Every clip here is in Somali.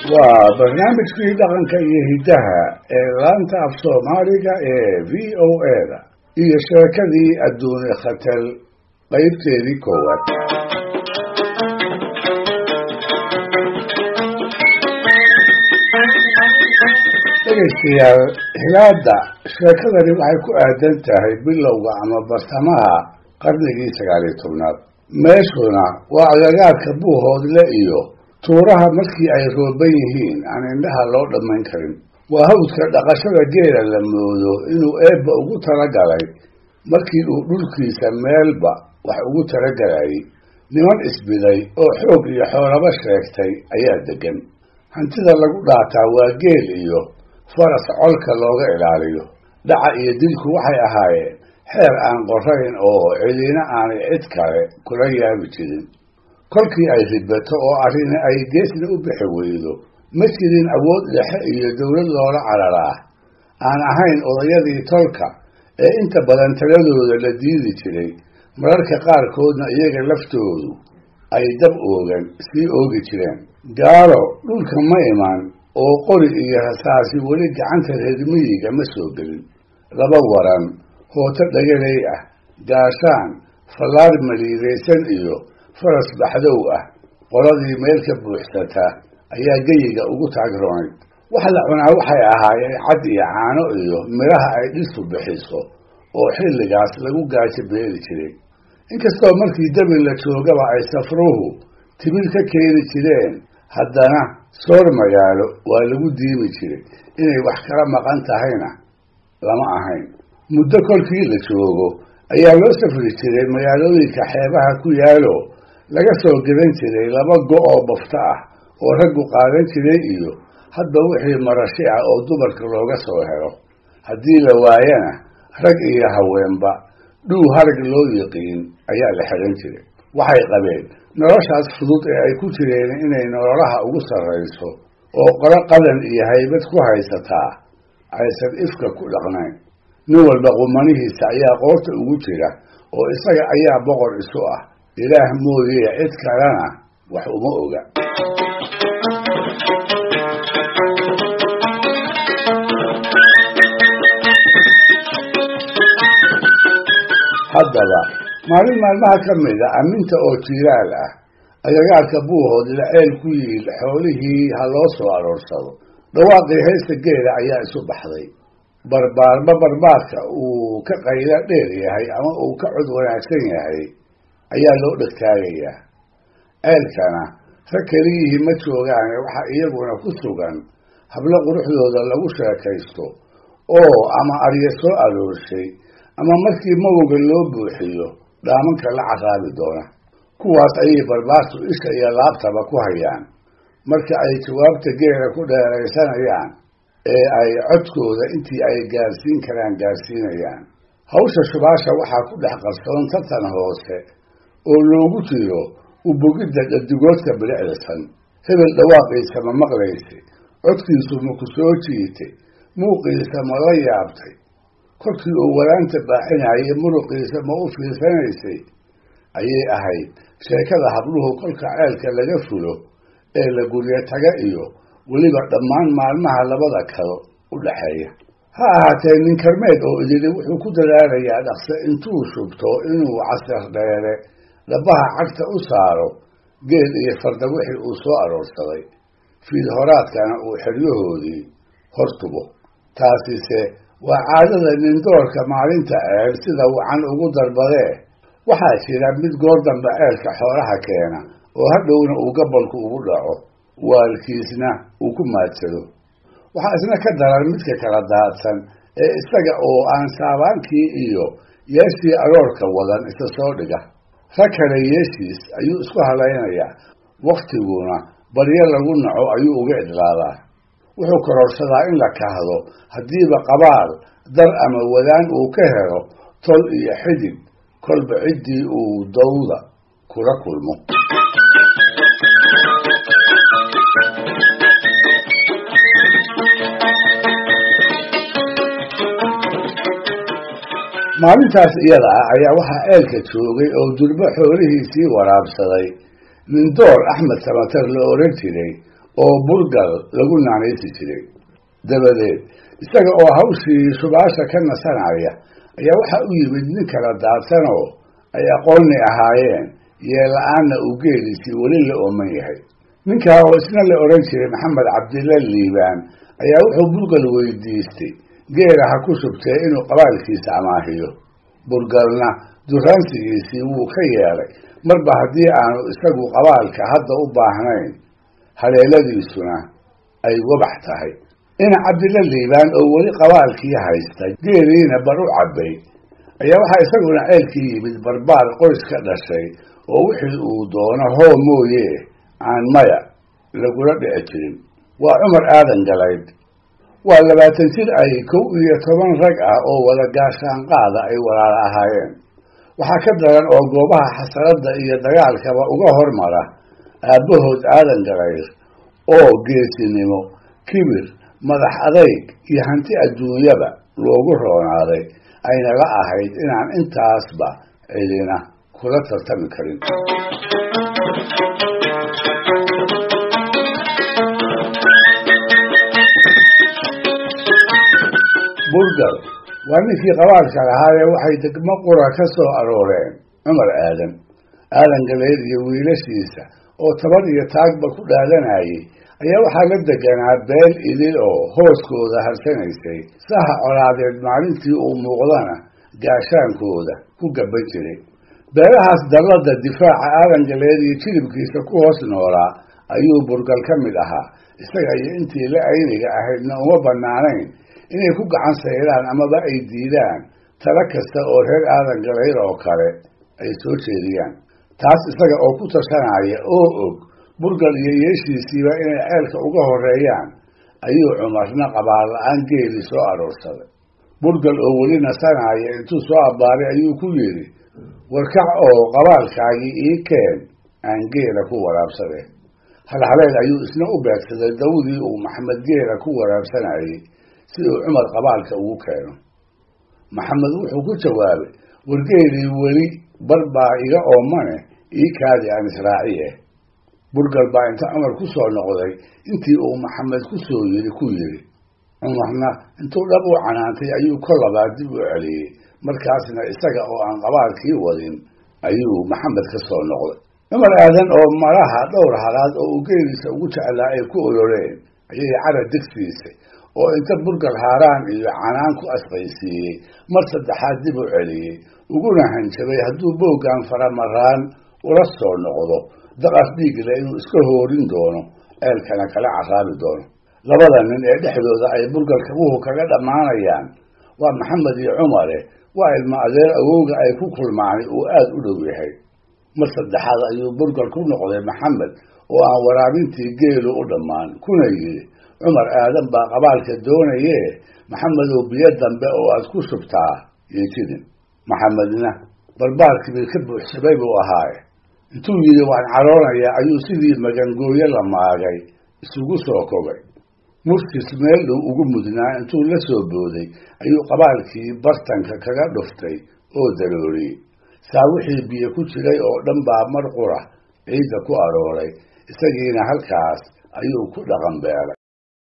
waa barnaamijkii dhaqanka iyo hiddaha ee laanta af soomaaliga ee v o a-da iyo sheekadii adduune khatal qaybteedii koowaad dhegaystayaal hilaada sheekadani waxay ku aadan tahay bilowga ama bartamaha qarnigii sagaaliyo tobnaad meeshuna waa agagaarka buuhoodle iyo tuuraha markii ay rooban yihiin aan indhaha loo dhammayn karin waa hawdka dhaqashada geela la moodo inuu eebba ugu talagalay markii uu dhulkiisa meelba wax ugu talagalayay niman isbiday oo xoog iyo xoolaba sheegtay ayaa deggan hantida lagu dhaataa waa geel iyo faras colka looga ilaaliyo dhaca iyo dilku waxay ahaayeen xeer aan qorayn oo cidina aanay cid kale kula yaabi jirin kolkii ay ribato oo arrini ay geesna u bixi weydo ma jirin awood dhexe iyo dowlad loola cararaa aan ahayn odayadii tolka ee inta badan taladooda la diidi jiray mararka qaarkoodna iyaga laftoodu ay dab oogan sii oogi jireen gaalo dhulka ma iman oo qori iyo rasaasi weli gacanta reer miyiga ma soo gelin laba waran hooto dhagaley ah gaashaan fallaar maliidaysan iyo faras baxdow ah qoladii meel ka buuxsata ayaa geyiga ugu taagroonay wax la cunaa waxay ahaayeen cad iyo caano iyo midhaha ay dhistu bixiso oo xilligaas lagu gaajo beeli jiray inkastoo markii dabin la joogaba ay safruhu timir ka keeni jireen haddana soor magaalo waa lagu diimi jiray inay wax kala maqan tahayna lama ahayn muddo kolkii la joogo ayaa loo safri jiray magaalooyinka xeebaha ku yaalo laga soo gadan jiray laba go' oo bafto ah oo raggu qaadan jiray iyo hadba wixii marashi ah oo dumarka looga soo helo haddii la waayana rag iyo haweenba dhuu harag loo yiqiin ayaa la xidhan jiray waxay qabeen noloshaas fudud ee ay ku jireen inay nololaha ugu sarrayso oo qolo qadan iyo haybad ku haysataa aysan ifka ku dhaqnayn nin walba qumanihiisa ayaa qoorta ugu jira oo isaga ayaa boqor isu ah ilaah mooye cid kalena wax uma oga haddaba maalin maalmaha ka mida aminta oo jiiraal ah agagaarka buuhood laceel ku yiil xoolihii ha loo soo aroorsado dhawaaqii haysta geela ayaa isu baxday barbaarba barbaarka uu ka qaylo dheer yahay ama uu ka cod wanaagsan yahay ayaa loo dhegtaagayaa ceelkana rag keliyihii ma joogaane waxaa iyaguna ku sugan hablo quruxdooda lagu sheekaysto oo ama arya soo aroorshay ama markii mawga loo buuxiyo dhaamanka la caraabi doona kuwaas ayay barbaartu isha iyo laabtaba ku hayaan marka ay jawaabta geela ku dheeraysanayaan ee ay codkooda intii ay gaarsiin karaan gaarsiinayaan hawsha shubaasha waxaa ku dhex qarsoon tartan hoose oo loogu jiro ubogidda dhadigoodka bilicdasan hebel dhawaaqiisa ma maqlaysa codkiisu ma ku soo jiitay muuqiisa ma la yaabtay kolkii uu walaanta baaxinayay muruqiisa ma u fiirsanaysay ayay ahayd sheekada habluhu kolka ceelka laga fulo ee la guryo taga iyo weliba dhammaan maalmaha labada kalo u dhaxeeya ha ahaatee nin karmeed oo idili wuxuu ku dadaalayaa dhaqse intuu shubto inuu casar dheere dhabaha cagta u saaro geel iyo farda wixii uu soo aroorsaday fiid horaadkana uu xeryahoodii hor tubo taasise waa caadada nindoorka maalinta ceel sida wacan ugu darbadee waxaa jira mid goor dambe ceelka xoolaha keena oo hadhowna uu gabolku ugu dhaco waalkiisna uu ku maadsado waxaa isna ka daran midka kala daadsan ee isaga oo aan saabaankii iyo yeeshii aroorka wadan isa soo dhiga rag kale yeeshiis ayuu isku halaynayaa waktiguna baryo lagu naco ayuu uga idlaadaa wuxuu kororsadaa in la kahdo haddiiba qabaal dar ama wadaan uu ka helo tol iyo xidig kolba ciddii uu dawda kula kulmo maalintaas iyada ah ayaa waxaa ceelka joogay oo durbo xoolihiisii waraabsaday nindoor axmed samatar la oran jiray oo burgal lagu naanaysi jiray dabadeed isaga oo hawshii shubaasha ka nasanaya ayaa waxaa u yimid nin kala daadsanoo ay aqoonni ahaayeen yeela-aanna uu geeliisii weli la ooman yahay ninkaa oo isna la odhan jiray maxamed cabdilla liibaan ayaa wuxuu burgal weydiistay geela ha ku shubtee inuu qabaalkiisa amaahiyo burgalna duraansigiisii wuu ka yeelay marba haddii aanu isagu qabaalka hadda u baahnayn haleeladiisuna ay wabax tahay ina cabdilla liibaan oo weli qabaalkii haysta geeliina bar u cabbay ayaa waxaa isaguna ceelkii yimid barbaar qoys ka dhashay oo wixii uu doono hoo mooye aan maya lagula dhici jirin waa cumar aadan galayd waa labaatan jir ay kow iyo toban rag ah oo wada gaashaanqaada ay walaala ahaayeen waxaa ka daran oo goobaha xasaradda iyo dagaalkaba uga hormara aabbahood aadan galayr oo geesinimo kibir madax adayg iyo hanti adduunyaba loogu roonaaday ayna la ahayd inaan intaasba cidina kula tartami karin burgal waa ninkii qabaalka lahaayee waxay degmo qura ka soo arooreen cumar aadan aadan galeed iyo wiilashiisa oo tabar iyo taagba ku dhaadanayay ayaa waxaa la deganaa beel idil oo hooskooda harsanaysay saha colaadeed maalintii uu muuqdana gaashaankooda ku gaban jiray beelahaas dallada difaaca aadan galeed iyo jilibkiisa ku hoos noolaa ayuu burgal ka mid ahaa isaga iyo intii la ayniga ahaydna uma bannaanayn inay ku gacan sayraan amaba ay diidaan talo kasta oo reer aadan galayr oo kale ay soo jeediyaan taas isaga oo ku tashanaya oo og burgal iyo yeeshiisiiba inay ceelka uga horeeyaan ayuu cumarna qabaal la-aan geeli soo aroorsaday burgal oo weli nasanaya intuu soo abbaaray ayuu ku yidhi warkac oo qabaalkaagii ii keen aan geela ku waraabsade halhaleed ayuu isna u beegsaday dawdii uu maxamed geela ku waraabsanayay si uu cumar qabaalka ugu keeno maxamed wuxuu ku jawaabay wargeelii weli bar baa iga oomane ii kaadi aan israaciye burgal baa inta cumar ku soo noqday intii uu maxamed ku soo yiri ku yidhi cumarna intuu dhab u canaantay ayuu kol labaad dib u celiyey markaasna isaga oo aan qabaalkii wadin ayuu maxamed ka soo noqday cumar aadan oo malaha dhowr halaad oo uu geeliisa ugu jeclaa ay ku oloreen ayay cara degsiisay oo inta burgal haaraan iyo canaan ku asqaysiiyey mar saddexaad dib u celiyey uguna hanjabay hadduu booggan faramaraan ula soo noqdo daqas dhiigle inuu iska hoorin doono ceelkana kala caraabi doono labada nin ee dhexdooda ay burgal kabuhu kaga dhammaanayaan waa maxamed iyo cumare waa ilmo adeer awowga ay ku kulmaani uu aada u dhow yahay mar saddexaad ayuu burgal ku noqday maxamed oo aan waraabintii geelu u dhammaan kuna yidhi cumar aadan baa qabaalka doonaye maxamedow biyo dambe oo aad ku shubtaa yeejidin maxamedna barbaarkiibii ka buuxsamay buu ahaaye intuu yidhi waan caroonayaa ayuu sidii magangooyo la maagay isugu soo kogay murkis meel dhow ugu mudnaa intuu la soo booday ayuu qabaalkii bartanka kaga dhuftay oo darooriyey saa wixii biyo ku jiray oo dhan baa mar qura ciidda ku arooray isagiina halkaas ayuu ku dhaqan beelay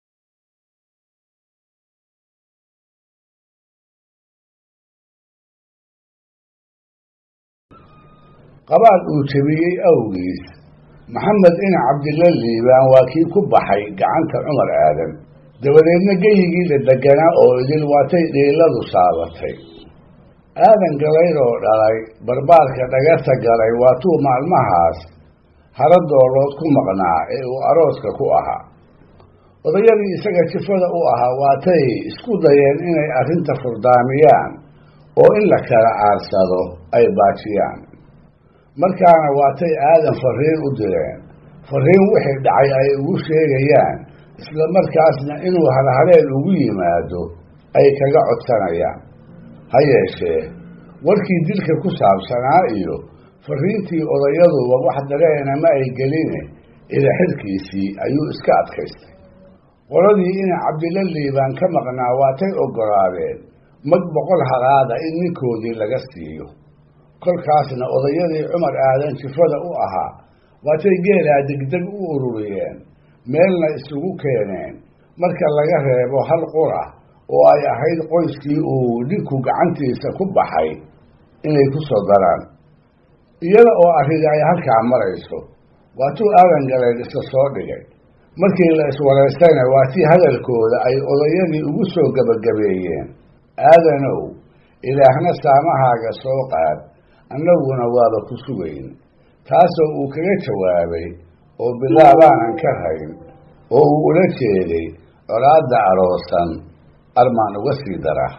qabaal uu jabiyey awgiis maxamed ina cabdilla liibaan waa kii ku baxay gacanta cumar aadan dabadeedna geyigii la deganaa oo idil waatay dhiiladu saabatay aadan galayr oo dhalay barbaarka dhagarta galay waatuu maalmahaas hara doolood ku maqnaa ee uu arooska ku ahaa odayadii isaga jifada u ahaa waatay isku dayeen inay arrinta furdaamiyaan oo in la kala aarsado ay baajiyaan markaana waatay aadan fariin u direen fariin wixii dhacay ay ugu sheegayaan isla markaasna inuu halhaleel ugu yimaado ay kaga codsanayaan ha yeeshee warkii dilka ku saabsanaa iyo fariintii odayaduba wax dareena ma ay geline ilaxirkiisii ayuu iska adkaystay qoladii ina cabdilla liibaan ka maqnaa waatay oggolaadeen mag boqol halaada in ninkoodii laga siiyo kolkaasna odayadii cumar aadan jifada u ahaa waatay geelaa degdeg u ururiyeen meelna isugu keeneen marka laga reebo hal qura oo ay ahayd qoyskii uu dhinku gacantiisa ku baxay inay ku soo daraan iyada oo arrini ay halkaa marayso waa tuu aadan galeen isa soo dhigay markii la iswaraystayna waa tii hadalkooda ay odayadii ugu soo gebagabeeyeen aadanow ilaahna saamahaaga soo qaad annaguna waaba ku sugayn taasoo uu kaga jawaabay oo bilaabaanan ka rayn oo uu ula jeeday colaadda aroosan armaan uga sii dara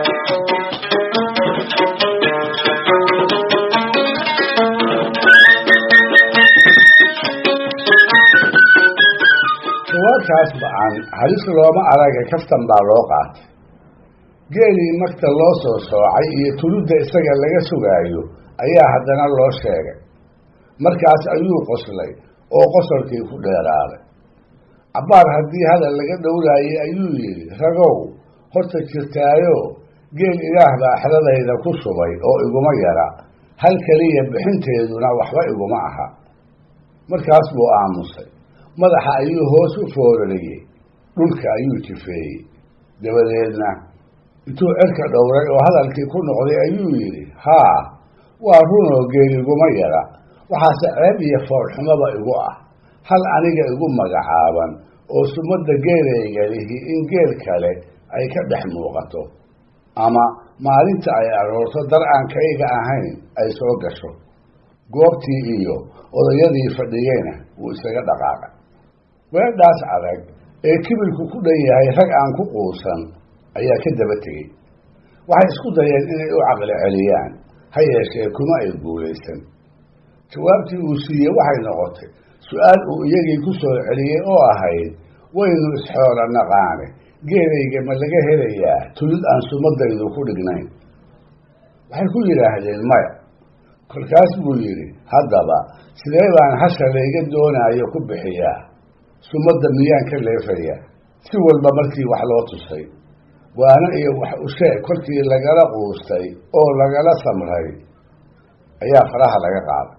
jawaabtaas ba-an halis looma araga kaftan baa loo qaatay geelii magta loo soo soocay iyo tuludda isaga laga sugaayo ayaa haddana loo sheegay markaas ayuu qoslay oo qosolkii ku dheeraaday cabbaar haddii hadal laga dhowraayay ayuu yidhi ragow horta jirtaayo geel ilaah baa xeradayda ku subay oo iguma yara hal keliya bixinteeduna waxba iguma aha markaas buu aamusay madaxa ayuu hoos u foorariyey dhulka ayuu jifeeyey dabadeedna intuu cerka dhowray oo hadalkii ku noqday ayuu yidhi haa waa runoo geel iguma yara waxaase ceeb iyo foolxumaba igu ah hal aniga igu magacaaban oo sumadda geelayga lihi in geel kale ay ka dhex muuqato ama maalinta ay aroorto dar aan kayga ahayn ay soo gasho goobtii iyo odayadii fadhiyeyna wuu isaga dhaqaaqay weedhaas adag ee kibirku ku dhan yahay rag aan ku quusan ayaa ka daba tegey waxay isku dayeen inay u caqli celiyaan ha yeeshee kuma ay guulaysan jawaabtii uu siiyey waxay noqotay su-aal uu iyagii ku soo celiyey oo ahayd waynu isxoola naqaane geelayga ma laga helayaa tulid aan sumadaydu ku dhignayn waxay ku yidhaahdeen maya kolkaas buu yidhi haddaba sidee baan hasha layga doonaayo ku bixiyaa sumadda miyaan ka leefayaa si walba markii wax loo tusay waana iyo wax usheeg kolkii lagala quustay oo lagala samray ayaa faraha laga qaaday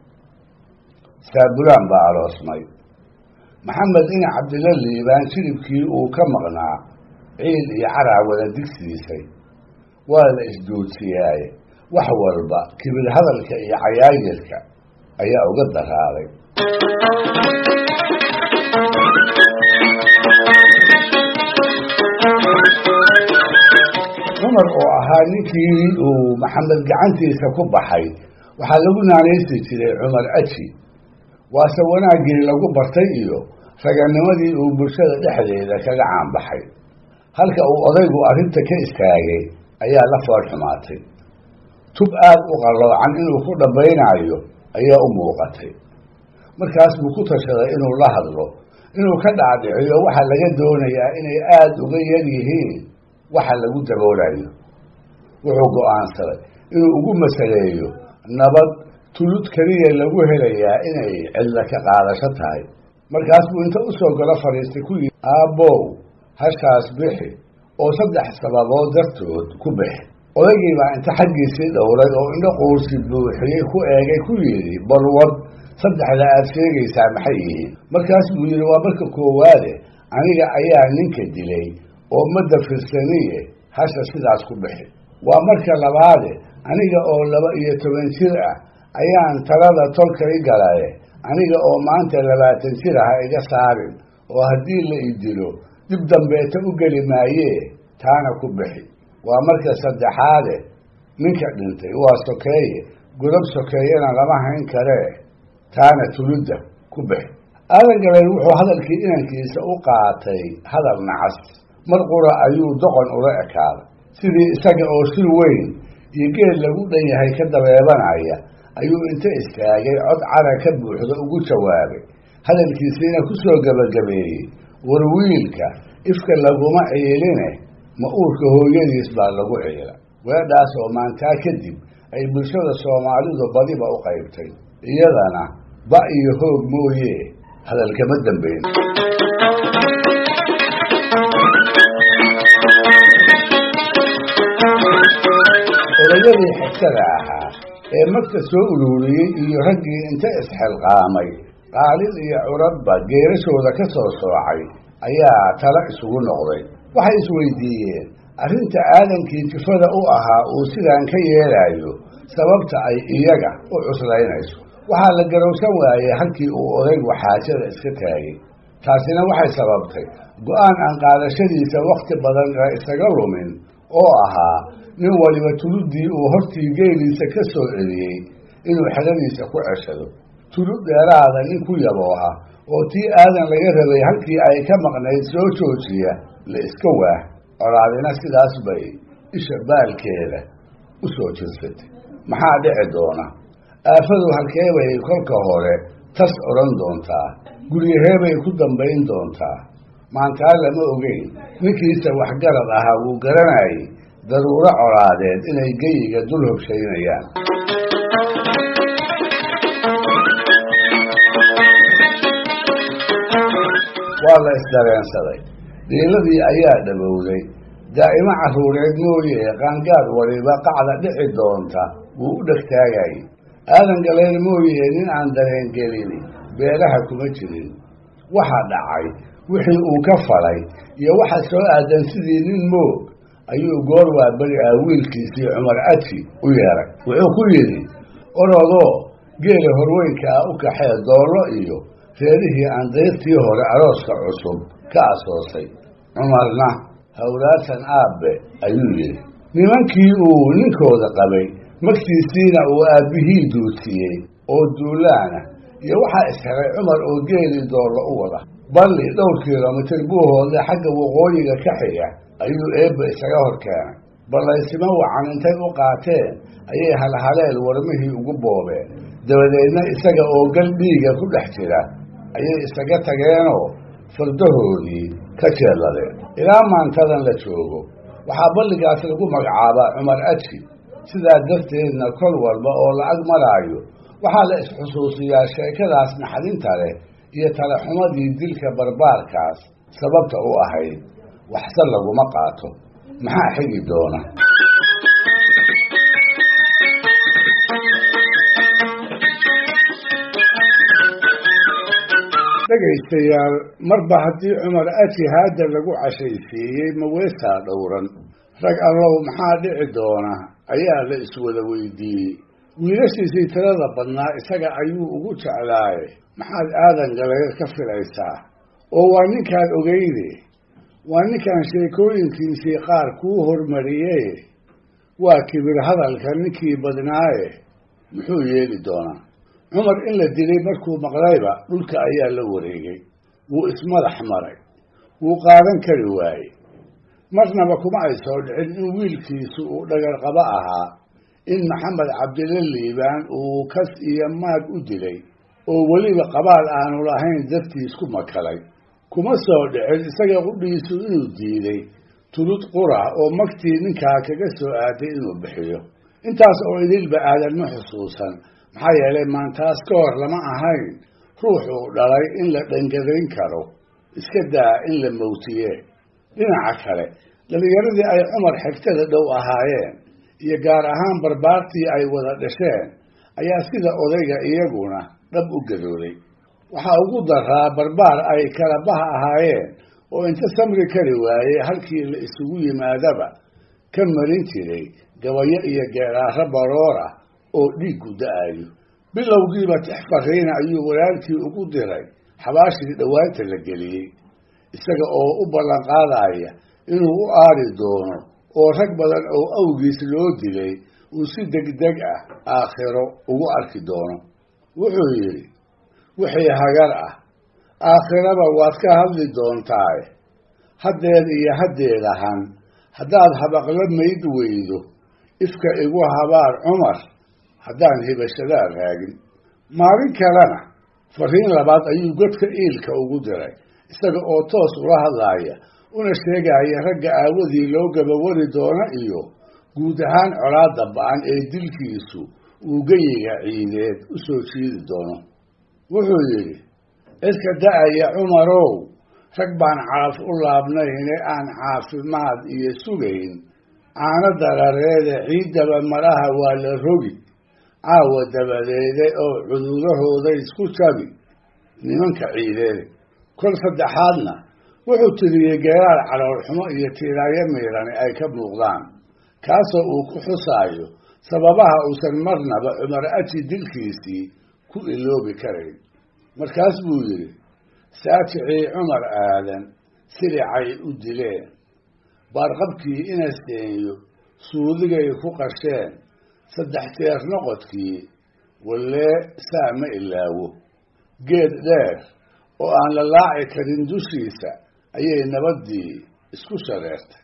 saabulaan baa aroosmay maxamed ina cabdilla liibaan jilibkii uu ka maqnaa ciil iyo caraa wada digsiisay waa la isduudsiyaaye wax walba kibir hadalka iyo cayaayirka ayaa uga daraaday cumar oo ahaa ninkii uu maxamed gacantiisa ku baxay waxaa lagu naanaysi jiray cumar aji waase wanaaggii lagu bartay iyo raganimadii uu bulshada dhexdeeda kaga caanbaxay halka uu odaygu arrinta ka istaagay ayaa la fool xumaatay tub aad u qalloocan inuu ku dhambaynaayo ayaa u muuqatay markaas buu ku tashaday inuu la hadlo inuu ka dhaadhiciyo waxaa laga doonayaa inay aada uga yar yihiin waxa lagu daboolayo wuxuu go-aansaday inuu ugu masaleeyo nabad tulud keliya lagu helayaa inay cidla ka qaadasho tahay markaas buu inta usoo galo fadhiistay ku yidhi aabbow hashaas bixi oo saddex sababood dartood ku bixi odaygii baa inta xaggiisii dhowray oo indho quursi buuxiyey ku eegay ku yidhi balwad saddexda aad sheegaysaa maxay yihiin markaas buu yidhi waa marka koowaade aniga ayaa ninka dilay oo madda firsaniye hasha sidaas ku bixi waa marka labaade aniga oo laba iyo toban jir ah ayaan talada tolka i galaye aniga oo maanta labaatan jir ah iga saarin oo haddii la i dilo dib dambeeta u geli maayee taana ku bixi waa marka saddexaade ninka dhintay waa sokeeye godob sokeeyena lama hayn karee taana tuludda ku bixi aadan galeen wuxuu hadalkii inankiisa u qaatay hadal nacas mar qura ayuu doqon ula ekaaday sidii isaga oo si weyn iyo geed lagu dhan yahay ka dabeebanaya ayuu inta istaagay cod cara ka buuxda ugu jawaabay hadalkiisiina ku soo gebagabeeyey war wiilka ifka laguma ciiline ma uurka hooyadiis baa lagu ciila weedhaas oo maantaa kadib ay bulshada soomaalidu badiba u qaybtay iyadana ba iyo hoog mooye hadalkama dambeyn odayadii xigtada ahaa ee magta soo ururiyey iyo raggii inta isxilqaamay qaalin iyo curadba geerashooda ka soo soocay ayaa tala isugu noqday waxay isweydiiyeen arrinta aadankii jifada u ahaa uu sidaan ka yeelaayo sababta ay iyaga u cuslaynayso waxaa la garowsan waayey halkii uu odaygu xaajada iska taagay taasina waxay sababtay go-aan aan qaadashadiisa wakhti badan la isaga lumin oo ahaa nin waliba tuluddii uu hortii geeliisa ka soo celiyey inuu xeladiisa ku ceshado tulud dheeraada nin ku yabooha oo tii aadan laga rabay halkii ay ka maqnayd soo joojiya la iska waah colaadina sidaas bay isha baalkeeda u soo jirsatay maxaa dhici doona aafadu halkee bay kolka hore tas odhan doontaa guryahee bay ku dambayn doontaa maantaa lama ogeyn ninkiisa waxgarad ahaa wuu garanayay daruuro colaadeed inay geyiga dul hobshaynayaan waa la isdareensaday dhiiladii ayaa dhabowday daa'imo carruureed mooye qaangaad waliba qacda dhici doonta wuu u dhegtaagayay aadan galeen mooye nin aan dareengelini beelaha kuma jirin waxa dhacay wixii uu ka falay iyo waxa soo aadan sidii nin moog ayuu goor waa beri ah wiilkiisii cumar aji u yeeray wuxuu ku yidhi orodoo geela horweynka ah u kaxee doollo iyo reerihii aan dayrtii hore arooska cusub ka asoosay cumarna hawlaatan aabbe ayuu yidhi nimankii uu ninkooda qabay magtiisiina uu aabbihii duutiyey oo duulaana iyo waxaa ishelay cumar oo geelii doollo u wada balli dhowr kilomitir buuhoodle xagga waqooyiga ka xiga ayuu eebba isaga hor keenay ballaysimo wacan intay u qaateen ayay halhaleel warmihii ugu boobeen dabadeedna isaga oo gal dhiiga ku dhex jira ayay isaga tageenoo fardahoodii ka jeelladeen ilaa maantadan la joogo waxaa balligaas lagu magacaabaa cumar aji sidaa darteedna kol walba oo lacag maraayo waxaa la isxusuusiyaa sheekadaas naxdinta leh iyo talaxumadii dilka barbaarkaas sababta u ahayd waxse laguma qaato maxaa xigi doona dhegaystayaal marba haddii cumar aji haadda lagu cashaysiiyey maweesaa dhowran rag allow maxaa dhici doona ayaa la iswada weydiiyey wiilashiisii tirada badnaa isaga ayuu ugu jeclaaye maxaad aadan galaga ka filaysaa oo waa ninkaan ogeyne waa ninkaan sheekooyinkiisii qaar kuu hormariyee waa kibir hadalka ninkii badnaaye muxuu yeeli doonaa cumar in la dilay markuu maqlayba dhulka ayaa la wareegay wuu ismadax maray wuu qaadan kari waayey marnaba kuma ay soo dhicin in wiilkiisu uu dhagarqabo ahaa in maxamed cabdilla liibaan uu kas iyo maag u dilay oo weliba qabaal aanu lahayn dartiis ku makalay kuma soo dhicin isaga qudhiisu inuu diiday tulud qura oo magtii ninkaa kaga soo aaday inuu bixiyo intaas oo idilba aadan ma xusuusan maxaa yeelay maantaas ka hor lama ahayn ruuxuu dhalay in la dhangadayn karo iska daa in la mawtiye dhinaca kale dhallinyaradii ay cumar xigtada dhow ahaayeen iyo gaar ahaan barbaartii ay wada dhasheen ayaa sida odayga iyaguna dhab u gadooday waxaa ugu daraa barbaar ay kala baha ahaayeen oo inta samri kari waayey halkii la isugu yimaadaba ka marin jiray gabayo iyo geeraaro baroora oo dhiiggu da-ayo bilowgiiba tix fariina ayuu walaalkii ugu diray xabaashii dhowaanta la geliyey isaga oo u ballan qaadaya inuu u aari doono oo rag badan oo awgiis loo dilay uu si degdeg ah aakhiro ugu arki doono wuxuu yidhi wixii hagar ah aakhiraba waad ka hadli doontaae haddeed iyo haddeedahan haddaad habaqla mayd weydo ifka igu habaar cumar haddaan hibashadaa raagin maalin kalena fariin labaad ayuu godka iilka ugu diray isaga oo toos ula hadlaaya una sheegaya ragga aawadii loo gabawari doono iyo guud ahaan colaadda ba-an ee dilkiisu uu geyiga ciideed u soo jiidi doono wuxuu yidhi cidka da-aya cumarow rag baan calaf u laabnayne aan caafimaad iyo sugayn caano darareede ciiddaba malaha waa la rogi caawa dabadeede oo cudurahooda isku jabi nimanka ciideede kol saddexaadna wuxuu tiriyey geeraar caloolxumo iyo tiiraayo miirani ay ka muuqdaan kaasoo uu ku xusaayo sababaha uusan marnaba cumar aji dilkiisii ku iloobi karayn markaas buu yidhi saaticii cumar aadan silicay u dileen baarqabkii ina seenyo suudigay ku qasheen saddex jeer noqodkii wallee saa ma ilaawo geed dheer oo aan la laaci karin dushiisa ayay nabaddii isku shareertay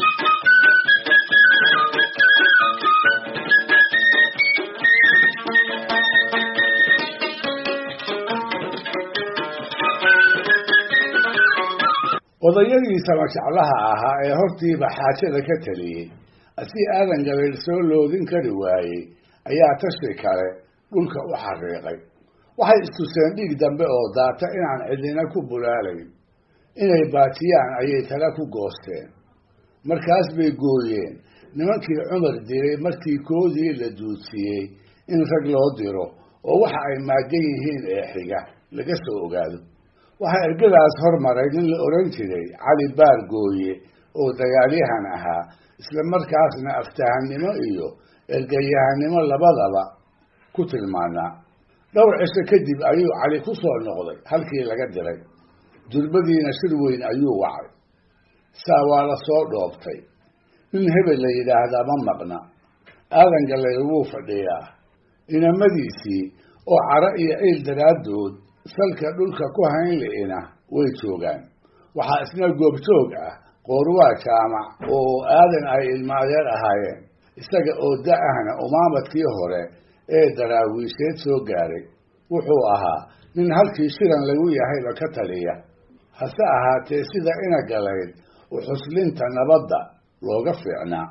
odayadii samajeclaha ahaa ee hortiiba xaajada ka taliyey asii aadan gabayl soo loodin kari waayey ayaa tashi kale dhulka u xariiqay waxay istuseen dhiig dambe oo daata inaan cidina ku bulaalayn inay baatiyaan ayay tala ku goosteen markaas bay gooyeen nimankii cumar diray markii koodii la duudsiyey in rag loo diro oo waxa ay maagan yihiin ee xiga laga soo ogaado waxaa ergadaas hormaray nin la odhan jiray cali baar gooye oo dagaalyahan ahaa isla markaasna aftahannimo iyo ergayahanimo labadaba ku tilmaanaa dhowr cisho kadib ayuu cali ku soo noqday halkii laga diray durbadiina shir weyn ayuu wacay saa waa la soo dhoobtay nin hebel la yidhaahdaa ma maqna aadan gallayl wuu fadhiyaa inamadiisii oo caro iyo ciil daraaddood salka dhulka ku hayn li'ina way joogaan waxaa isna goobjoog ah qoorwaa jaamac oo aadan ay ilmaadeer ahaayeen isaga oo da-ahna umaamadkii hore ee daraawiisheed soo gaaray wuxuu ahaa nin halkii shiran lagu yahayba ka taliya hase ahaatee sida ina galayd u xuslinta nabadda looga fiicnaa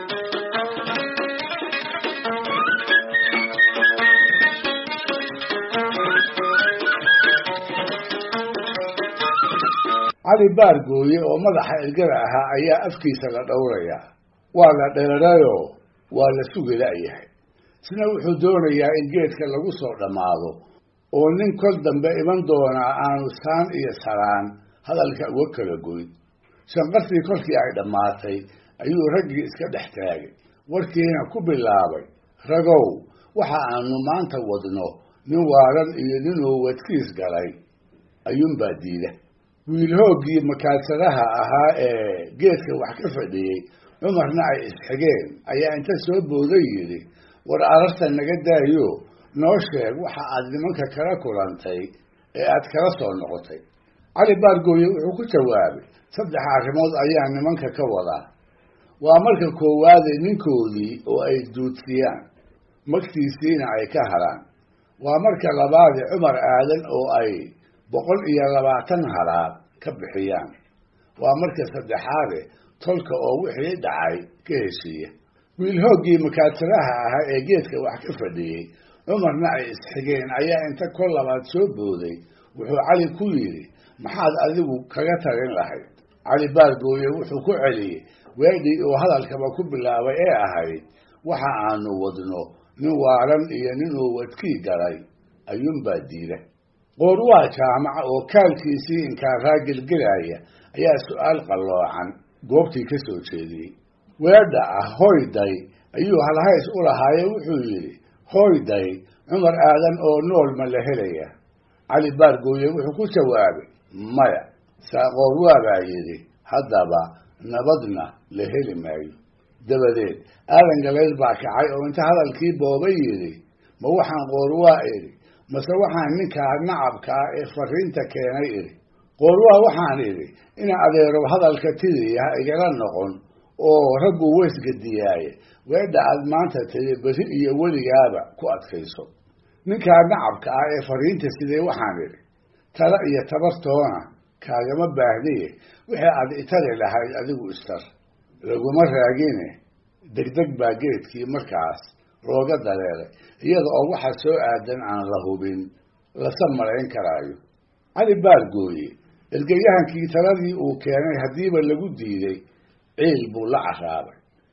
cali baar gooye oo madaxa ergada ahaa ayaa afkiisa la dhowrayaa waa la dheerarayoo waa la sugi la'yahay isna wuxuu doonayaa in geedka lagu soo dhammaado oo nin kol dambe iman doonaa aanu saan iyo saraan hadalka uga kala goyn shanqartii kolkii ay dhammaatay ayuu raggii iska dhex taagay warkiina ku bilaabay ragow waxa aanu maanta wadno nin waaran iyo ninuu wadkiis galay ayuunbaa diida wiil hooggii makaadsadaha ahaa ee geedka wax ka fadhiyey cumarna ay isxigeen ayaa inta soo booday yidhi war ararta naga daayo noo sheeg waxa aad nimanka kala kulantay ee aad kala soo noqotay cali baargooye wuxuu ku jawaabay saddex arrimood ayaa nimanka ka wadaa waa marka koowaade ninkoodii oo ay duudsiyaan magtiisiina ay ka haraan waa marka labaade cumar aadan oo ay boqol iyo labaatan halaad ka bixiyaan waa marka saddexaade tolka oo wixii dhacay ka heshiiya wiil hooggii makaadsadaha ahaa ee geedka wax ka fadhiyey cumarna ay isxigeen ayaa inta kol labaad soo booday wuxuu cali ku yidhi maxaad adigu kaga tagin lahayd cali baargooye wuxuu ku celiyey weedhii uu hadalkaba ku bilaabay ee ahayd waxa aanu wadno nin waaran iyo ninuu wadkii galay ayuunbaa diida qoorwaa jaamaca oo kaalkiisii inkaaraa gelgelaya ayaa su-aal qalloocan goobtii ka soo jeediyey weedha ah hoyday ayuu halhays u lahaaye wuxuu yidhi hoyday cumar aadan oo nool ma la helaya cali baargooye wuxuu ku jawaabay maya saaqoorwaa baa yidhi haddaba nabadna la heli maayo dabadeed aadan galayl baa kacay oo inta hadalkii boobay yidhi ma waxaan qoorwaa idhi mase waxaan ninkaa nacabkaa ee fariinta keenay idhi qoorwaa waxaan idhi ina adeerow hadalka tidiya ha igala noqon oo raggu weysgadiyaaye weedha aad maanta tidi beri iyo weligaaba ku adkayso ninkaa nacabka ah ee fariinta sidee waxaan idhi tala iyo tabartoona kaagama baahdiye wixii aad itari lahayd adigu istar laguma raagine degdeg baa geedkii markaas looga dareeray iyada oo waxa soo aadan aan la hubin lasa malayn karaayo cali baargooye ergayahankii taladii uu keenay haddiiba lagu diiday ciil buu la caraabay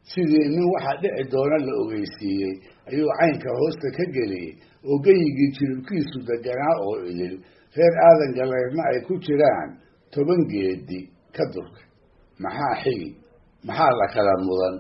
sidii nin waxaa dhici doona la ogeysiiyey ayuu caynka hoosta ka geliyey oo geyigii jiribkiisu deganaa oo idil reer aadan galeydna ay ku jiraan toban geedi ka durkay maxaa xigi maxaa la kala mudan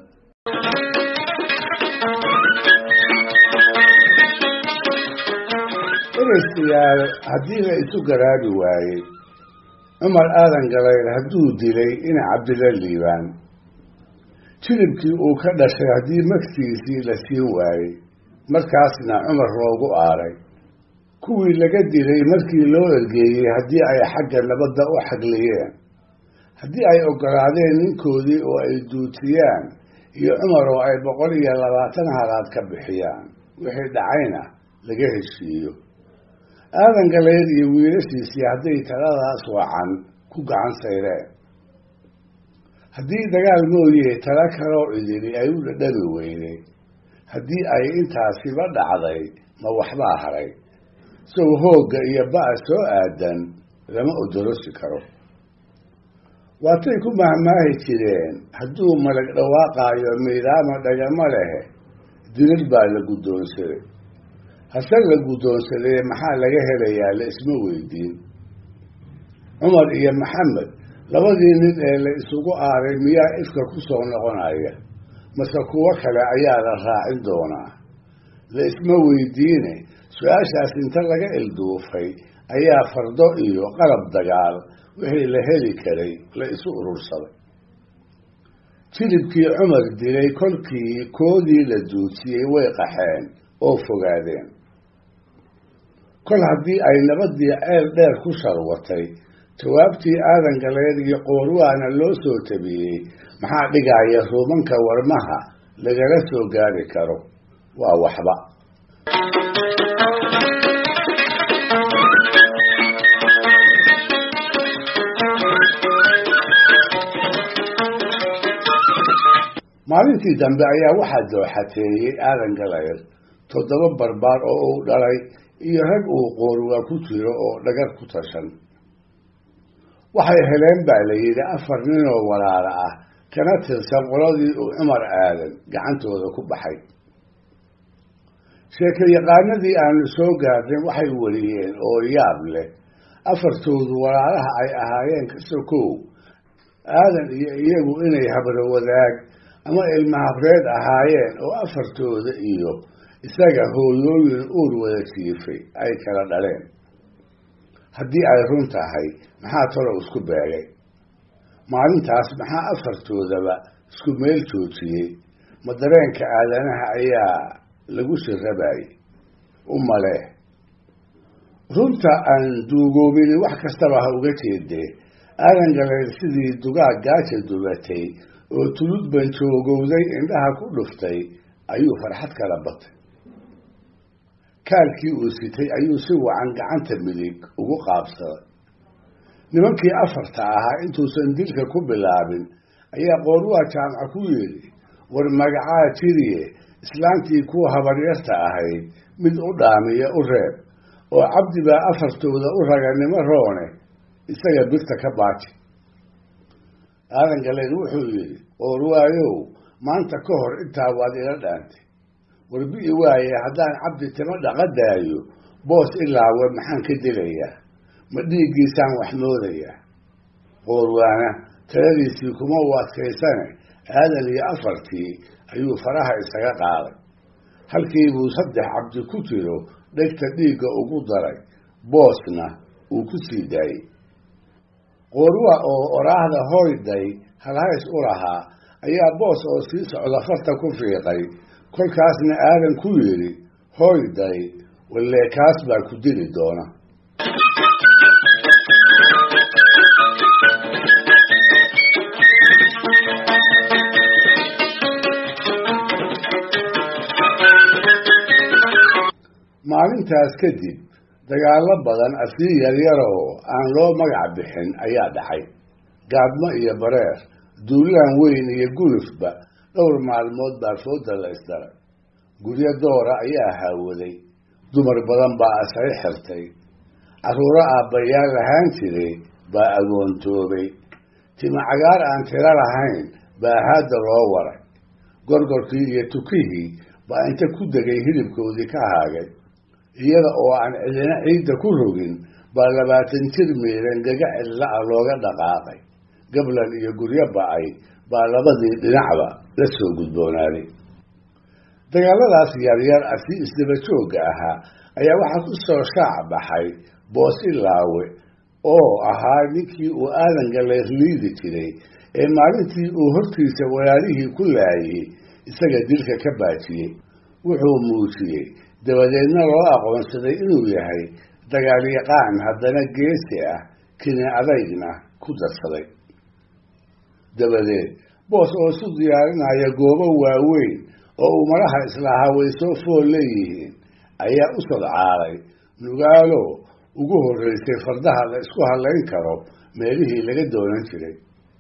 ereystayaal haddii la isu garaabi waayey cumar aadan galeyd hadduu dilay ina cabdila liibaan jiribkii uu ka dhashay haddii magtiisii la siin waayey markaasna cumar loogu aaray kuwii laga dilay markii loo ergeeyey haddii ay xagga nabadda u xagliyeen haddii ay ogolaadeen ninkoodii oo ay duutiyaan iyo cumar oo ay boqol iyo labaatan halaad ka bixiyaan wixii dhacayna laga heshiiyo aadan galeyd iyo wiilashiisii hadday taladaas wacan ku gacan sayreen haddii dagaal mooye tala kaloo cidili ay u dhadhami weyday haddii ay intaasiba dhacday ma waxbaa haray sow hoogga iyo ba-a soo aadan lama odorosi karo waatay ku mahmaahi jireen hadduu malag dhawaaqaayo miidaama dhagama lehe dilal baa la guddoonsaday hase la guddoonsadee maxaa laga helayaa la isma weydiin cumar iyo maxamed labadii nin ee la isugu aaray miyaa ifka ku soo noqonaya mase kuwo kale ayaa la raacin doonaa la isma weydiine su-aashaas inta laga ilduufay ayaa fardo iyo qalab dagaal wixii la heli karay la isu urursaday jilibkii cumar dilay kolkii koodii la duutiyey way qaxeen oo fogaadeen kol haddii ay nabadii ceel dheer ku sharwatay jawaabtii aadan galeed iyo qoorwaana loo soo tabiyey maxaa dhigaya ruumanka warmaha lagala soo gaari karo waa waxba maalintii dambe ayaa waxaa dooxateeyey aadan galeed toddoba barbaar oo uu dhalay iyo rag uu qoorwaa ku jiro oo dhagar ku tashan waxay heleen baa la yidhi afar ninoo walaala ah kana tirsan qoladii uu cumar aadan gacantooda ku baxay sheekayaqaanadii aanu soo gaarnay waxay wariyeen oo yaab leh afartoodu walaalaha ay ahaayeen kasokow aadan iyo iyagu inay habro wadaag ama ilma habreed ahaayeen oo afartooda iyo isaga hooyooyin uur wada jiifay ay kala dhaleen haddii ay run tahay maxaa talow isku beegay maalintaas maxaa afartoodaba isku meel joojiyey ma dareenka aadanaha ayaa lagu shirabayay u malee runta aan duugoobini wax kastaba ha uga jeedee aadan galeed sidii dugaag gaaja dubatay oo tulud banjoogowday indhaha ku dhuftay ayuu farxad kala batay kaalkii uu sitay ayuu si wacan gacanta midig ugu qaabsaday nimankii afarta ahaa intuusan dilka ku bilaabin ayaa qoorwaa jaamaca ku yidhi war magacaa jiriye islaantii kuwa habaryarta ahayd mid u dhaamiya u reeb oo cabdi baa afartooda u raganimo roone isaga birta ka baaji aadan galeed wuxuu yidhi qoorwaayow maanta ka hor intaa waad ila dhaantay warbi'i waaye haddaan cabdi timo dhaqadaayo boos ilaawe maxaan ka dilayaa ma dhiiggiisaan wax moodayaa qoorwaana taladiisii kuma u adkaysane aadan iyo afartii ayuu faraha isaga qaaday halkii buu saddex cabdi ku jiro dhegta dhiigga ugu daray boosna uu ku sii daayey qoorwa oo oraahda hoyday halhays u lahaa ayaa boos oo sii socda farta ku fiiqay kolkaasna aadan ku yidhi hoyday wallee kaas baa ku dili doona maalintaas kadib dagaallo badan asii yaryaroo aan loo magac bixin ayaa dhacay gaadmo iyo bareer duulaan weyn iyo gulufba dhowr maalmood baa fooda la isdaray guryo doora ayaa haawaday dumar badan baa asay xirtay carruuro aabbayaal lahaan jiray baa agoontoobay tima cagaar aan tiro lahayn baa haadda loo waray gorgorkii iyo tukihii baa inta ku degay hilibkoodii ka haagay iyada oo aan cidina ciidda ku rogin baa labaatan jir miiran gaga cidla-a looga dhaqaaqay gablan iyo guryo ba-ay baa labadii dhinacba la soo gudboonaaday dagaaladaas yaryar ah si isdaba joogga ahaa ayaa waxaa ku soo shaac baxay boosilaawe oo ahaa ninkii uu aadan galeerliidi jiray ee maalintii uu hortiisa walaalihii ku laayey isaga dilka ka baajiyey wuxuu muujiyey dabadeedna loo aqoonsaday inuu yahay dagaalyaqaan haddana geesi ah kini adaygna ku darsaday dabadeed boos oo isu diyaarinaya goobo waaweyn oo uu madaha islahaa way soo fool leeyihiin ayaa u sodcaalay nugaalo ugu horreysay fardaha la isku hadlayn karo meelihii laga doonan jiray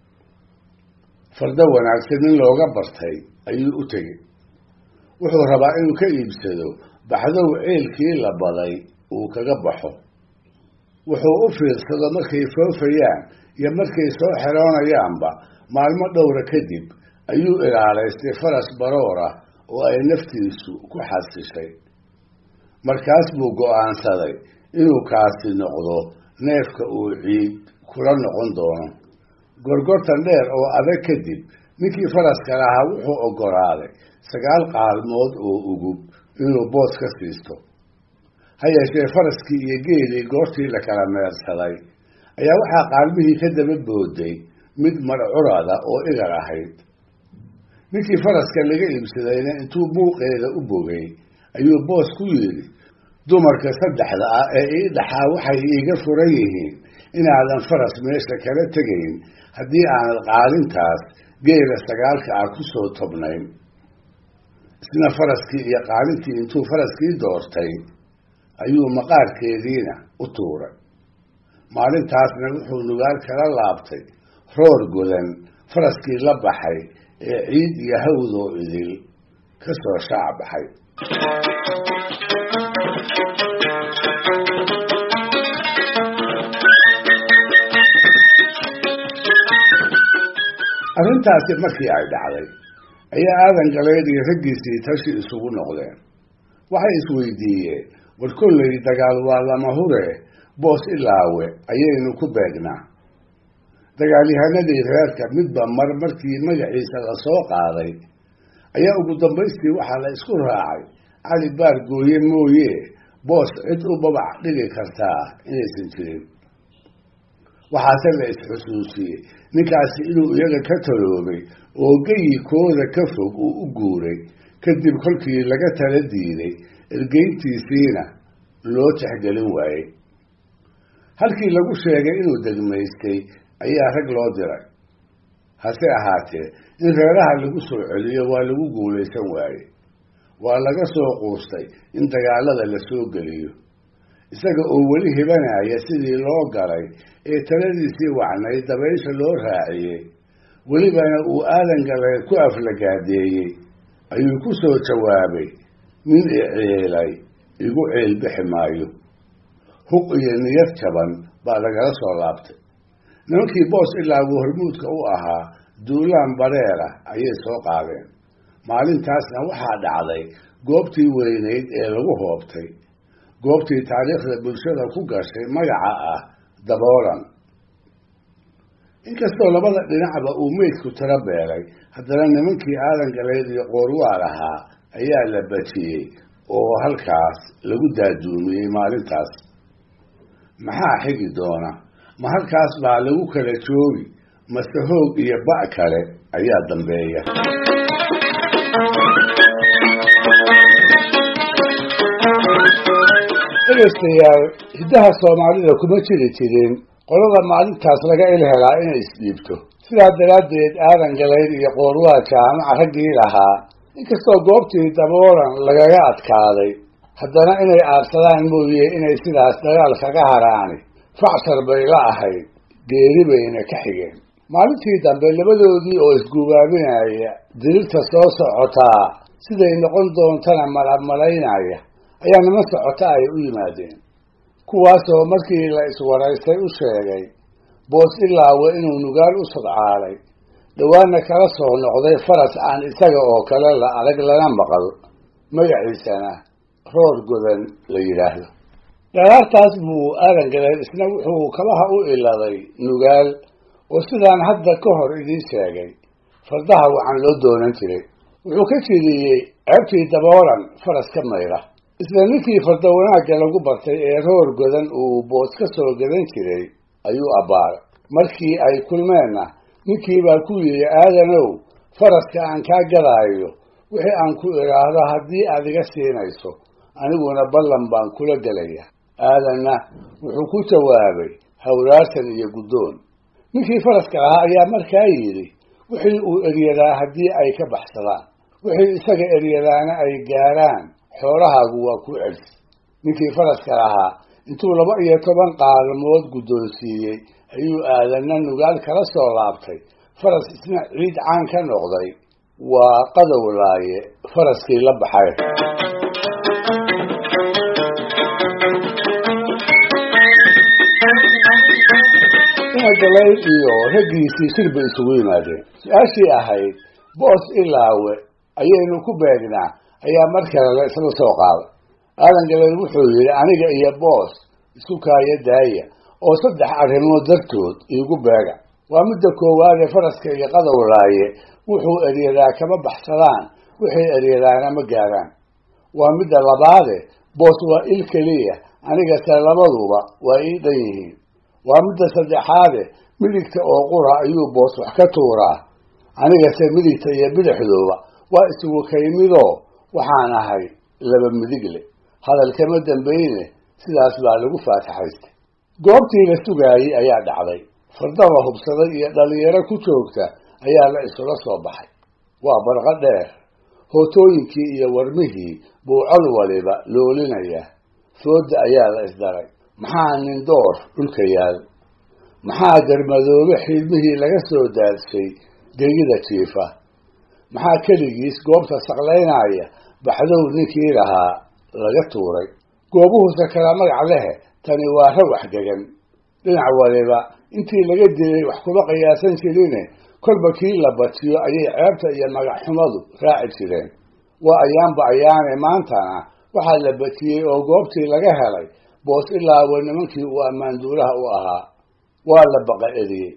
fardo wanaagsan in looga bartay ayuu u tegey wuxuu rabaa inuu ka iibsado baxdow ceelkii la baday uu kaga baxo wuxuu u fiirsado markay foofayaan iyo markay soo xeroonayaanba maalmo dhowra kadib ayuu ilaalaystay faras baroor ah oo ay naftiisu ku xasishay markaas buu go-aansaday inuu kaasi noqdo neefka uu ciid kula noqon doono gorgortan dheer oo adag kadib ninkii faraska lahaa wuxuu oggolaaday sagaal qaalmood oo ugub inuu boos ka siisto ha yeeshee faraskii iyo geelii goortii la kala meersaday ayaa waxaa qaalmihii ka daba booday mid marcurada oo igar ahayd ninkii faraska laga iibsadayna intuu buuqeeda u bogay ayuu boos ku yidhi dumarka saddexda ah ee ii dhaxaa waxay iiga furan yihiin inaadan faras meesha kala tegayn haddii aanad qaalintaas geela sagaalka ah ku soo tobnayn isna faraskii iyo qaalintii intuu faraskii doortay ayuu maqaarkeediina u tuuray maalintaasna wuxuu nugaal kala laabtay roor godan faraskii la baxay ee ciid iyo hawdoo idil ka soo shaac baxay arrintaasi markii ay dhacday ayaa aadan galeed iyo raggiisii tashi isugu noqdeen waxay isweydiiyeen war kollay dagaal waa lama hure boos ilaawe ayaynu ku beegnaa dagaalyahanadii reerka midba mar markii magaciisa la soo qaaday ayaa ugu dambaystii waxaa la isku raacay cali baar gooye mooye boos cid u babac dhigi kartaa inaysan jirin waxaase la isxusuusiyey ninkaasi inuu iyaga ka taloobay oo geyikooda ka fog uu u guuray kadib kolkii laga tala diiday ergeyntiisiina loo tixgelin waayey halkii lagu sheegay inuu degmaystay ayaa rag loo diray hase ahaatee in reeraha lagu soo celiyo waa lagu guulaysan waaye waa laga soo quustay in dagaalada la soo geliyo isaga oo weli hibanaya sidii loo galay ee taladiisii wacnayd dabaysha loo raaciyey welibana uu aadan galeed ku aflagaadeeyey ayuu ku soo jawaabay nin iciilay igu ceelbixi maayo huq iyo niyad jaban baa lagala soo laabtay nimankii boos ilaagu hormuudka u ahaa duulaan bareera ayay soo qaadeen maalintaasna waxaa dhacday goobtii weynayd ee lagu hoobtay goobtii taariikhda bulshada ku gashay magaca ah daboolan inkastoo labada dhinacba uu meydku tiro beelay haddana nimankii aadan galeed iyo qoorwaal ahaa ayaa la bajiyey oo halkaas lagu daaduumiyey maalintaas maxaa xigi doona ma halkaas baa lagu kala joogi mase hoog iyo ba' kale ayaa dambeeya dhegaystayaal hiddaha soomaalida kuma jiri jirin qolada maalintaas laga il helaa inay isdhiibto sidaa daraaddeed aadan galayd iyo qoorwaa jaamaca raggii lahaa inkastoo goobtii daboolan lagaga adkaaday haddana inay aadsadaan mooye inay sidaas dagaal kaga haraani facshar bay la ahayd geeri bayna ka xigeen maalintii dambe labadoodii oo isgubaabinaya dirirta soo socotaa siday noqon doontana malamalaynaya ayaa niman socota ay u yimaadeen kuwaasoo markii la iswaraystay u sheegay boos ilaawe inuu nugaal u sodcaalay dhawaana kala soo noqday faras aan isaga oo kale la adag lana maqal magaciisana roor godan la yidhaahdo dharaartaas buu aadan galeen isna wuxuu kabaha u iladay nugaal oo sidaan hadda ka hor idiin sheegay fardaha waxaan loo doonan jiray wuxuu ka jidiyey ceebtii daboolan faras ka mayra isla ninkii farda wanaagga lagu bartay ee roor godan uu boos ka soo gadan jiray ayuu abbaaray markii ay kulmeenna ninkii baa ku yidhi aadanow faraska aan kaa gadaayo wixii aan ku idhaahdo haddii aad iga siinayso aniguna ballan baan kula gelaya aadanna wuxuu ku jawaabay hawraarsan iyo guddoon ninkii faraska ahaa ayaa markaa yidhi wixii uu eryadaa haddii ay ka baxsadaan wixii isaga eryadaana ay gaaraan xoolahaagu waa ku celis ninkii faraska lahaa intuu laba iyo toban qaalmood guddoonsiiyey ayuu aadanna nugaal kala soo laabtay faras isna ciid caan ka noqday waa qadowlaaye faraskii la baxay inagalay iyo raggiisii shir bay isugu yimaadeen su-aashii ahayd boos ilaawe ayaynu ku beegnaa ayaa mar kale la isla soo qaaday aadan galay wuxuu yidhi aniga iyo boos isu kaaya daaya oo saddex arrimood dartood iigu beega waa midda koowaadee faraska iyo qadowlaaye wuxuu eryadaa kama baxsadaan wixii eryadaana ma gaaraan waa midda labaade boos waa il keliya anigase labaduba waa ii dhan yihiin waa midda saddexaade midigta oo qura ayuu boos wax ka tuuraa anigase midigta iyo bidixduuba waa isugu kaymidoo waxaan ahay laba midigle hadalkama dambeyne sidaas baa lagu faataxaystay goobtii la sugaayey ayaa dhacday farda la hubsaday iyo dhalinyaro ku joogta ayaa la isula soo baxay waa barqo dheer hootooyinkii iyo warmihii buu col waliba loolinaya fooda ayaa la isdaray maxaa nin door dhulka yaal maxaa garmadoobe xiilmihii laga soo daadshay gegida jiifa maxaa keligiis goobta saqlaynaya baxdow ninkii lahaa laga tuuray goobuhuse kala magac lehe tani waa rawax degan dhinac waliba intii laga dilay wax kuma qiyaasan jirine kolba kii la batiyo ayay ceebta iyo magacxumadu raaci jireen waa ayaanba ayaane maantana waxaa la batiyey oo goobtii laga helay boos ilaawa nimankii uu ammaanduulaha u ahaa waa la baqa eriyey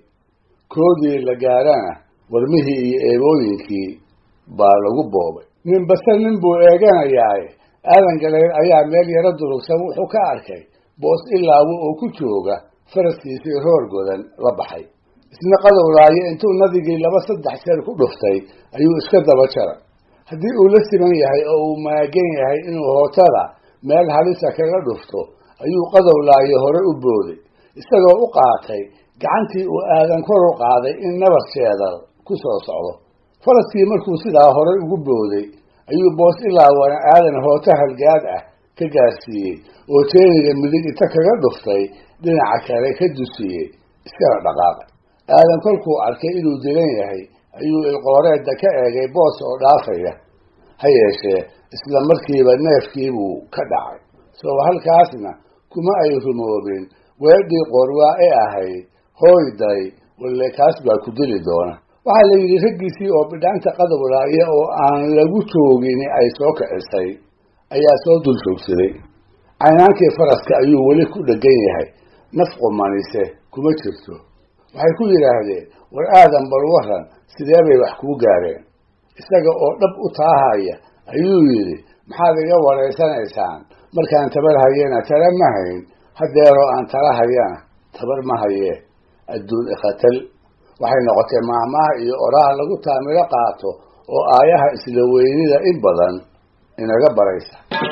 koodii la gaarana warmihii iyo eebooyinkii baa lagu boobay nin base nin buu eeganayaaye aadan galeer ayaa meel yaro durugsan wuxuu ka arkay boos ilaawo oo ku jooga faraskiisii roor godan la baxay isna qadowlaayo intuu nadigii laba saddex jeer ku dhuftay ayuu iska daba jaray haddii uu la siman yahay oo uu maagan yahay inuu hootada meel halisa kaga dhufto ayuu qadowlaayo hore u booday isagoo u qaatay gacantii uu aadan kor u qaaday in nabar sheedal ku soo socdo faraskii markuu sidaa horey ugu booday ayuu boos ilaawana aadan hooto halgaad ah ka gaarsiiyey oo jeeniga midig inta kaga dhuftay dhinaca kale ka dusiyey iskana dhaqaaqay aadan kolkuu arkay inuu dilan yahay ayuu ilqooreedda ka eegay boos oo dhaafaya ha yeeshee isla markiiba neefkiibuu ka dhacay soo halkaasna kuma ay rumoobin weedhii qorwaa ee ahayd hooyday walle kaas baa ku dili doona waxaa la yidhi raggiisii oo bidhaanta qadowlaaya oo aan lagu joogin ay soo kicisay ayaa soo dul joogsaday caynaankii faraska ayuu weli ku dhegan yahay naf qumanise kuma jirto waxay ku yidhaahdeen war aadan bal waran sidee bay wax kuu gaareen isaga oo dhab u taahaya ayuu yidhi maxaad iga waraysanaysaan markaan tabar hayena tala ma hayn hadeeroo aan tala hayana tabar ma hayee adduun ikhatal waxay noqotay maahmaaha iyo oraha lagu taamilo qaato oo aayaha isla weynida in badan inaga baraysa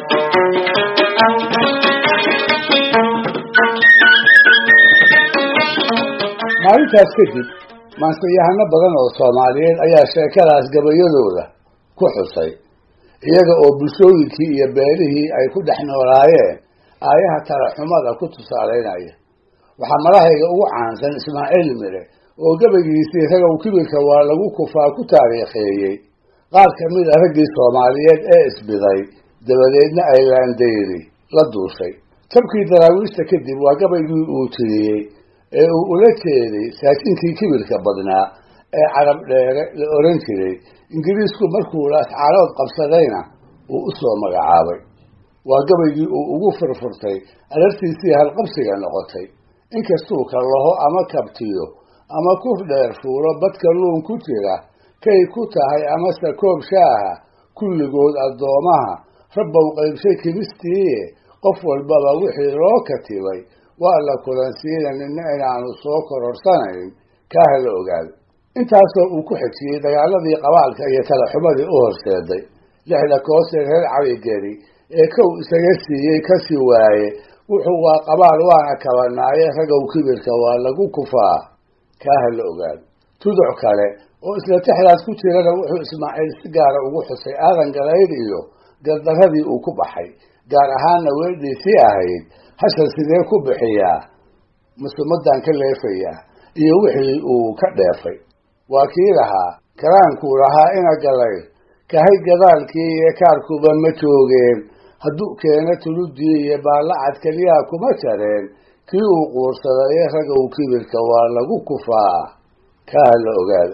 maalintaas kadib maansayahano badan oo soomaaliyeed ayaa sheekadaas gabayadooda ku xusay iyaga oo bulshooyinkii iyo beelihii ay ku dhex noolaayeen aayaha talaxumada ku tusaalaynaya waxaa malahayga ugu caansan ismaaciil mire oo gabaygiisii ragow kibirka waa lagu kufaa ku taariikheeyey qaar ka mid a raggii soomaaliyeed ee isbiday dabadeedna ay laandayri la duushay jabkii daraawiishta kadib waa gabaygii uu tiriyey ee uu ula jeeday saajinkii kibirka badnaa ee carab dheere la oran jiray ingiriisku markuu laascaalood qabsadayna uu u soo magacaabay waa gabaygii uu ugu furfurtay alartiisii halqabsiga noqotay inkastuu kallaho ama kabtiyo ama kuf dheer fuulo badka luun ku jira kay ku tahay amase koob shaaha kulligood addoomaha rabbow qaybshay kimistiiye qof walbaba wixii loo katibay waa la kulansiina nina inaanu soo kororsanayn kaaha la ogaado intaasoo uu ku xejiyey dagaaladii qabaalka iyo talaxumadii u horseeday lixda koosee reer cabigeri ee kow isaga siiyey kasii waaye wuxuu waa qabaal waana kabanaaye ragow kibirka waa lagu kufaa kaaha la ogaado tuduc kale oo isla tixdaas ku jirana wuxuu ismaaciil si gaara ugu xusay aadan galayd iyo gardaradii uu ku baxay gaar ahaanna weedhiisii ahayd hashan sidee ku bixiyaa musumadan ka leefayaa iyo wixii uu ka dheefay waa kii lahaa karaankuu lahaa ina galay kahay gadaalkii iyo kaarkuba ma joogeen hadduu keeno tuludii iyo baallacad keliyaa kuma jareen kii uu quursaday ragow kibirka waa lagu kufaa kaaha la ogaado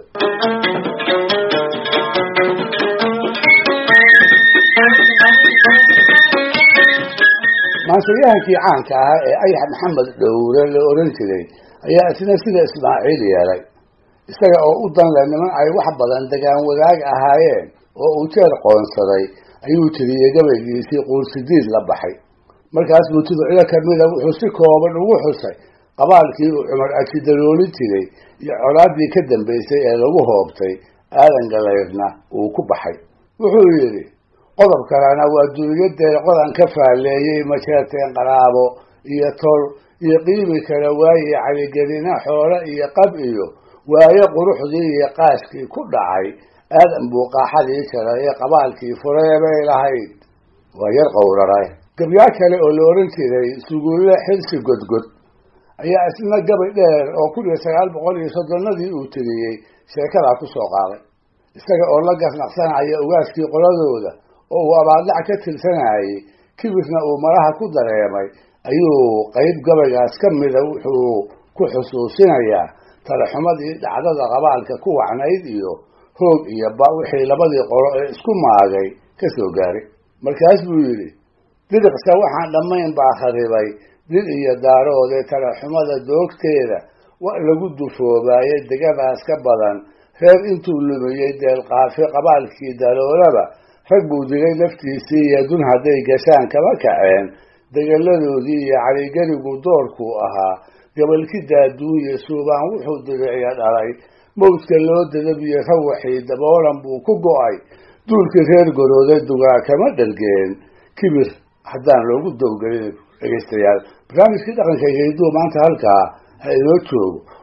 maansayahankii caanka ahaa ee ayax maxamed dhowre la oran jiray ayaa isna sida ismaaciil yeelay isaga oo u danle niman ay wax badan degaan wadaag ahaayeen oo uu jeer qoonsaday ayuu tiriyey gabaygiisii quursidiid la baxay markaas buu tuducyo kamida wuxuu si kooban ugu xusay qabaalkii uu cumar ajidalooli jiray iyo colaadii ka dambaysay ee lagu hoobtay aadan galayrna uu ku baxay wuxuu yidhi qodob kalena waa duniyadee qodan ka faalleeyey majeerteen qaraabo iyo tol iyo qiimi kala waaye caligelina xoole iyo qab iyo waayo quruxdii iyo qaaskii ku dhacay aadan buu qaaxadii jaray ee qabaalkii furee bay lahayd waa yar qowraray gabyaa kale oo la oran jiray suguulle xilsi godgod ayaa isna gabay dheer oo kun iyo sagaal boqol iyo soddonadii uu tiriyey sheekadaa ku soo qaaday isaga oo la gasnaqsanaya ugaaskii qoladooda oo uu abaadlac ka tirsanayay kibirna uu maraha ku dareemay ayuu qayb gabaygaas ka mida wuxuu ku xusuusinayaa talaxumadii dhacdada qabaalka ku wacnayd iyo hoog iyo ba wixii labadii qolo ee isku maagay ka soo gaaray markaas buu yidhi diriqsa waxaan dhammayn baa kharibay dil iyo daaroodee talaxumada doogteeda wa lagu dufoobaayay degadaas ka badan reer intuu lumiyey deelqaafi qabaalkii daloolaba rag buu dilay laftiisii iyo dun hadday gashaan kama kaceen degaladoodii iyo caligerigu doorkuu ahaa gabalkii daaduuye suubaan wuxuu diriciya dhalay mawdka loo dadabiyo rawaxii daboolan buu ku go-ay duulkii reer gorooday dugaa kama dhargeen kibir haddaan loogu dowgelin dhegeystayaal barnaamijkii dhaqanka geyduu maanta halkaa ha inoo joogo